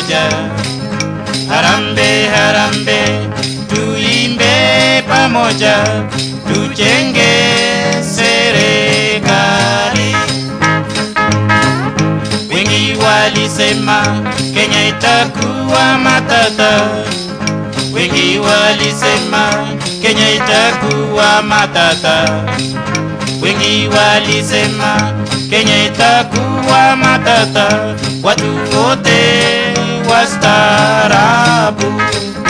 pamoja. Harambe, harambe, tuimbe pamoja, tujenge serikali. Wengi walisema Kenya itakuwa matata, wengi walisema Kenya itakuwa matata, wengi walisema Kenya itakuwa matata, watu wote wastaarabu.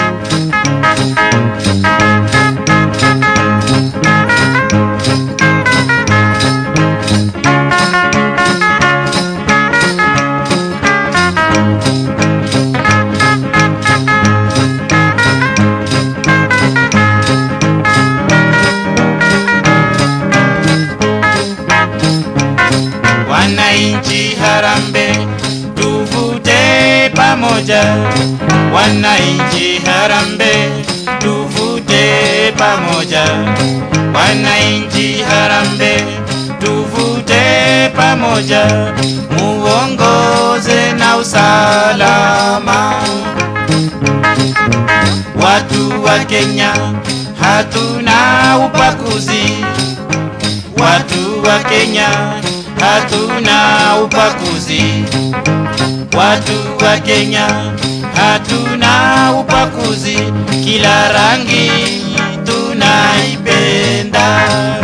Wananchi harambe, tuvute pamoja. Wananchi harambe, tuvute pamoja. Wananchi harambe, tuvute pamoja, muongoze na usalama. Watu wa Kenya hatuna ubaguzi, watu wa Kenya hatuna ubaguzi, watu wa Kenya hatuna ubaguzi, kila rangi tunaipenda.